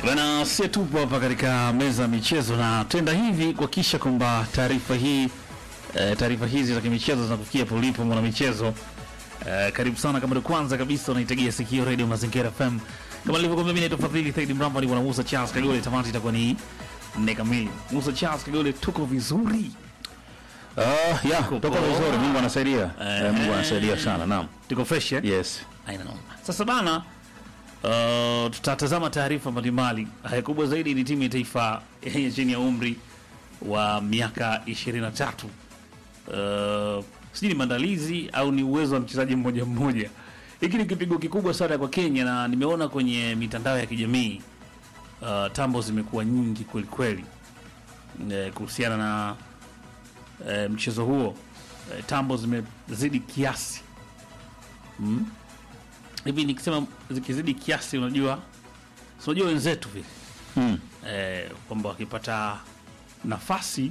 Bana, sie tupo hapa katika meza ya michezo na tenda hivi kuhakikisha kwamba taarifa hii e, taarifa hizi za kimichezo zinakufikia polipo mwana michezo. E, karibu sana kama ndio kwanza kabisa unaitegea sikio Radio Mazingira FM. Kama nilivyokuambia mimi naitwa Fadhili Said Mramba ni bwana Musa Charles Kagole, tamati itakuwa ni nne kamili. Musa Charles Kagole, tuko vizuri. Ah, ya, Tuko toka poa. vizuri. Mungu anasaidia. Eh. Eh, Mungu anasaidia sana. Naam. Tuko fresh eh? Yes. Aina noma. Sasa bana, uh, tutatazama taarifa mbalimbali. Haya, kubwa zaidi ni timu ya taifa yenye chini ya umri wa miaka 23. Uh, sijui ni maandalizi au ni uwezo wa mchezaji mmoja mmoja. Hiki ni kipigo kikubwa sana kwa Kenya, na nimeona kwenye mitandao ya kijamii uh, tambo zimekuwa nyingi kweli kweli eh, kuhusiana na eh, mchezo huo eh, tambo zimezidi kiasi mm? hivi nikisema zikizidi kiasi, unajua si unajua wenzetu vile Mm. eh, kwamba wakipata nafasi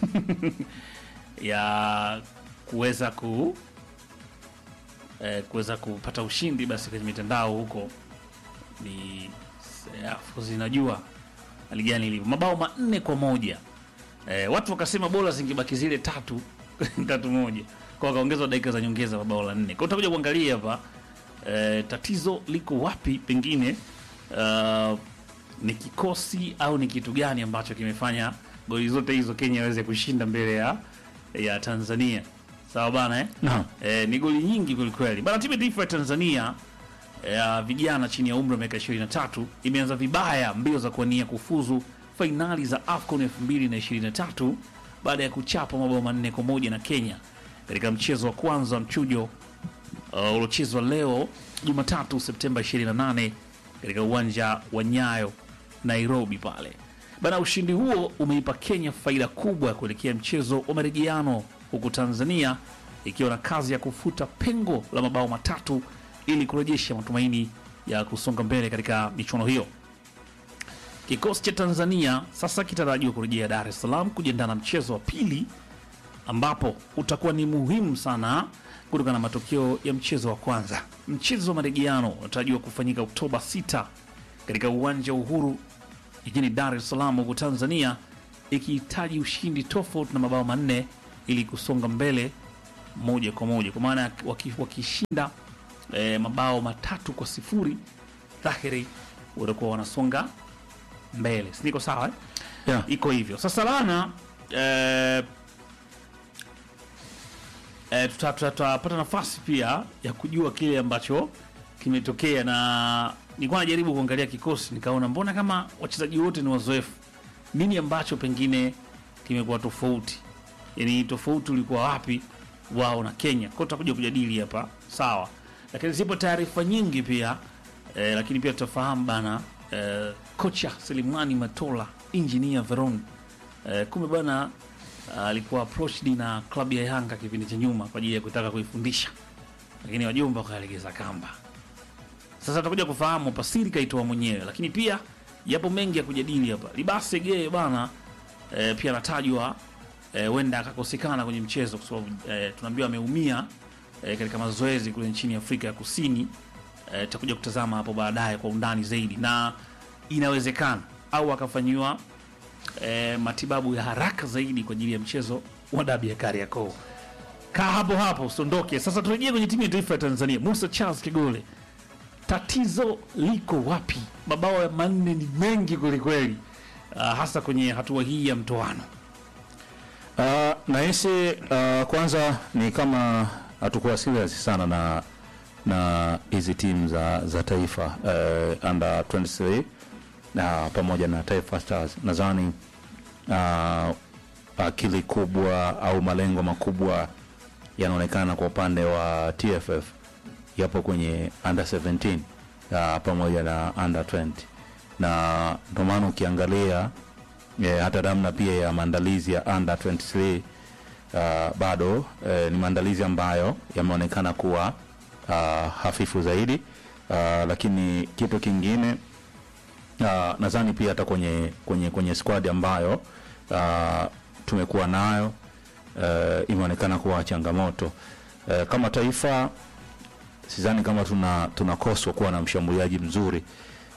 ya kuweza ku eh, kuweza kupata ushindi basi kwenye mitandao huko ni eh, of course inajua hali gani ilivyo, mabao manne kwa moja eh, watu wakasema bora zingebaki zile tatu tatu moja kwa wakaongezwa dakika za nyongeza mabao la nne. Kwa hiyo utakuja kuangalia hapa eh, tatizo liko wapi, pengine uh, ni kikosi au ni kitu gani ambacho kimefanya goli zote hizo Kenya aweze kushinda mbele ya ya Tanzania. Sawa bana eh? Naam. Eh, ni goli nyingi kwelikweli bana. Timu ya taifa ya Tanzania ya vijana chini ya umri wa miaka 23 imeanza vibaya mbio za kuwania kufuzu fainali za AFCON 2023 baada ya kuchapa mabao manne kwa moja na Kenya katika mchezo wa kwanza wa mchujo uh, uliochezwa leo Jumatatu Septemba 28 katika uwanja wa Nyayo Nairobi pale bana. Ushindi huo umeipa Kenya faida kubwa ya kuelekea mchezo wa marejeano, huku Tanzania ikiwa na kazi ya kufuta pengo la mabao matatu ili kurejesha matumaini ya kusonga mbele katika michuano hiyo. Kikosi cha Tanzania sasa kitarajiwa kurejea Dar es Salaam kujiandaa na mchezo wa pili ambapo utakuwa ni muhimu sana kutokana na matokeo ya mchezo wa kwanza. Mchezo wa marejeano unatarajiwa kufanyika Oktoba 6 katika uwanja wa Uhuru jijini Dar es Salaam, huku Tanzania ikihitaji ushindi tofauti na mabao manne ili kusonga mbele moja kwa moja, kwa maana waki- wakishinda eh, mabao matatu kwa sifuri dhahiri watakuwa wanasonga mbele, si niko sawa eh? Yeah. iko hivyo sasa bana eh, eh, tuta- tuta- tutapata nafasi pia ya kujua kile ambacho kimetokea na nilikuwa najaribu kuangalia kikosi nikaona mbona kama wachezaji wote ni wazoefu nini ambacho pengine kimekuwa tofauti yani tofauti ulikuwa wapi wao na kenya kwao tutakuja kujadili hapa sawa lakini zipo taarifa nyingi pia eh, lakini pia tutafahamu bana eh, kocha selimani matola engineer veron eh, kumbe bana alikuwa approached na klabu ya yanga kipindi cha nyuma kwa ajili ya kutaka kuifundisha lakini wajumba wakalegeza kamba sasa tutakuja kufahamu pasiri kaitoa mwenyewe, lakini pia yapo mengi ya kujadili hapa. Libase Geye bana e, pia anatajwa eh, huenda akakosekana kwenye mchezo kwa sababu e, tunaambiwa ameumia e, katika mazoezi kule nchini Afrika ya Kusini. Eh, tutakuja kutazama hapo baadaye kwa undani zaidi, na inawezekana au akafanyiwa e, matibabu ya haraka zaidi kwa ajili ya mchezo wa dabi ya Kariakoo. Kaa hapo hapo usiondoke. Sasa turejee kwenye timu ya taifa ya Tanzania. Musa Charles Kigole, tatizo liko wapi? Mabao ya manne ni mengi kwelikweli, uh, hasa kwenye hatua hii ya mtoano. Uh, nahisi uh, kwanza ni kama hatukuwa serious sana na na hizi timu za, za taifa uh, under 23 na pamoja na Taifa Stars. Nadhani uh, akili kubwa au malengo makubwa yanaonekana kwa upande wa TFF yapo kwenye under 17 uh, pamoja na under 20 na ndio maana ukiangalia eh, hata namna pia ya maandalizi ya under 23 uh, bado eh, ni maandalizi ambayo yameonekana kuwa uh, hafifu zaidi uh, lakini kitu kingine uh, nadhani pia hata kwenye kwenye kwenye squad ambayo uh, tumekuwa nayo uh, imeonekana kuwa changamoto uh, kama taifa sidhani kama tuna tunakoswa kuwa na mshambuliaji mzuri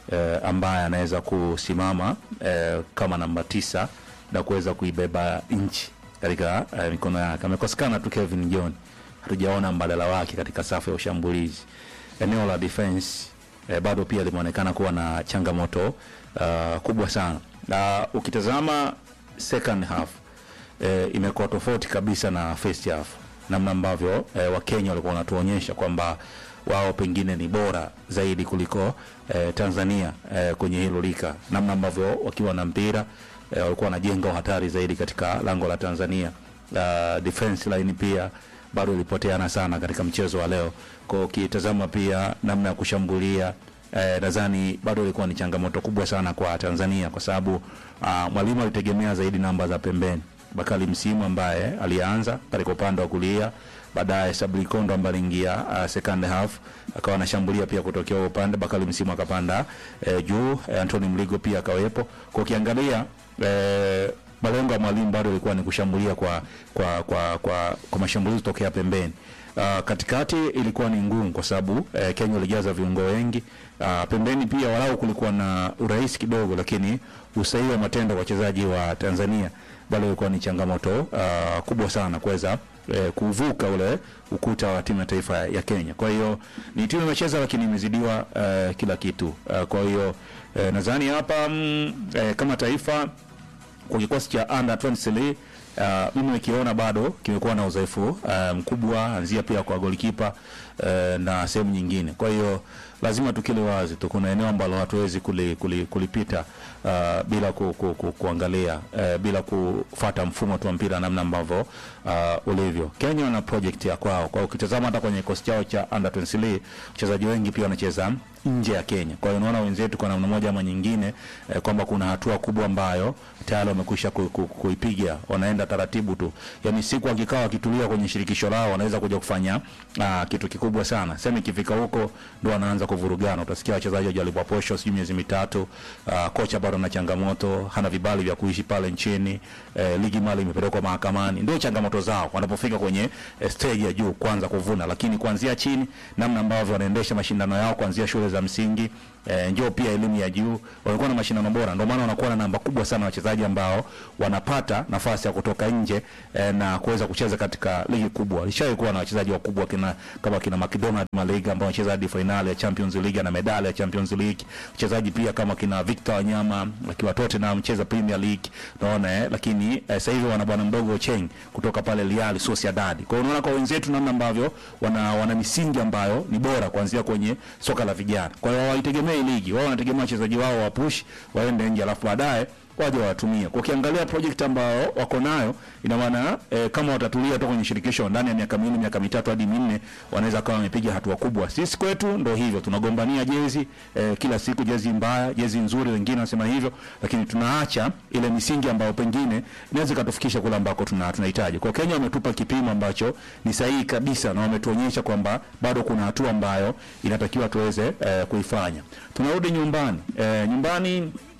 eh, ambaye anaweza kusimama eh, kama namba tisa na kuweza kuibeba nchi katika eh, mikono yake. Amekosekana tu Kevin John, hatujaona mbadala wake katika safu ya ushambulizi. Eneo la defense eh, bado pia limeonekana kuwa na changamoto uh, kubwa sana, na ukitazama second half eh, imekuwa tofauti kabisa na first half, namna ambavyo eh, Wakenya walikuwa wanatuonyesha kwamba wao pengine ni bora zaidi kuliko eh, Tanzania eh, kwenye hilo lika, namna ambavyo wakiwa na mpira eh, walikuwa wanajenga hatari zaidi katika lango la Tanzania. Uh, defense line pia bado ilipoteana sana katika mchezo wa leo. Kwa hiyo ukitazama pia namna ya kushambulia eh, nadhani bado ilikuwa ni changamoto kubwa sana kwa Tanzania kwa sababu uh, mwalimu alitegemea zaidi namba za pembeni. Bakari Msimu ambaye alianza katika upande wa kulia, baadaye Sabri Kondo ambaye aliingia uh, second half akawa anashambulia pia kutokea huo upande. Bakari Msimu akapanda eh, juu eh, Anthony Mligo pia akawepo. Kwa ukiangalia eh, malengo ya mwalimu bado ilikuwa ni kushambulia kwa kwa kwa kwa, kwa mashambulizi tokea pembeni. Uh, katikati ilikuwa ni ngumu kwa sababu eh, Kenya walijaza viungo wengi. Uh, pembeni pia walau kulikuwa na urahisi kidogo, lakini usahihi wa matendo kwa wachezaji wa Tanzania bado ilikuwa ni changamoto uh, kubwa sana kuweza eh, kuvuka ule ukuta wa timu ya taifa ya Kenya. Kwa hiyo ni timu imecheza, lakini imezidiwa uh, kila kitu uh, kwa hiyo eh, nadhani hapa mm, eh, kama taifa kwa kikosi cha under 23 uh, mimi nikiona bado kimekuwa na udhaifu uh, mkubwa, anzia pia kwa golikipa uh, na sehemu nyingine. Kwa hiyo lazima tukile wazi tu, kuna eneo ambalo hatuwezi kuli, kuli, kulipita uh, bila ku, ku, ku, kuangalia uh, bila kufata mfumo tu wa mpira namna ambavyo uh, ulivyo. Kenya wana project ya kwao, kwa ukitazama hata kwenye kikosi chao cha under 23 wachezaji wengi pia wanacheza nje ya Kenya. Kwa hiyo unaona wenzetu kwa namna moja ama nyingine eh, kwamba kuna hatua kubwa ambayo tayari wamekwisha ku, ku, kuipiga, wanaenda taratibu tu, yani siku wakikaa wakitulia kwenye shirikisho lao wanaweza kuja kufanya aa, kitu kikubwa sana. Sema ikifika huko ndo wanaanza kuvurugana, utasikia wachezaji wajalipwa posho sijui miezi mitatu. Aa, kocha bado ana changamoto, hana vibali vya kuishi pale nchini. Eh, ligi mali imepelekwa mahakamani, ndio changamoto zao wanapofika kwenye eh, stage ya juu kwanza kuvuna, lakini kuanzia chini, namna ambavyo wanaendesha mashindano yao kuanzia shule za msingi eh, njoo pia elimu ya juu, wamekuwa na mashindano bora, ndio maana wanakuwa na namba kubwa sana wachezaji ambao wanapata nafasi ya kutoka nje eh, na kuweza kucheza katika ligi kubwa. Alishawahi kuwa na wachezaji wakubwa kina kama kina McDonald Maliga ambao wanacheza hadi finali ya Champions League na medali ya Champions League. Wachezaji pia kama kina Victor Wanyama akiwa Tottenham mcheza Premier League, unaona eh, lakini eh, sasa hivi wana bwana mdogo Cheng kutoka pale Real Sociedad. Kwa hiyo unaona kwa wenzetu namna ambavyo wana wana misingi ambayo ni bora kuanzia kwenye soka la vijana. Kwa hiyo hawaitegemei ligi, wao wanategemea wachezaji wao wapush waende nje, alafu baadaye waje watumie. Kwa ukiangalia project ambayo wako nayo, ina maana e, kama watatulia tu kwenye shirikisho ndani ya miaka miwili miaka mitatu hadi minne, wanaweza kama wamepiga hatua kubwa. Sisi kwetu ndo hivyo, tunagombania jezi e, kila siku, jezi mbaya, jezi nzuri, wengine wanasema hivyo, lakini tunaacha ile misingi ambayo pengine inaweza ikatufikisha kule ambako tuna tunahitaji. Kwa Kenya wametupa kipimo ambacho ni sahihi kabisa, na wametuonyesha kwamba bado kuna hatua ambayo inatakiwa tuweze e, kuifanya. Tunarudi nyumbani e, nyumbani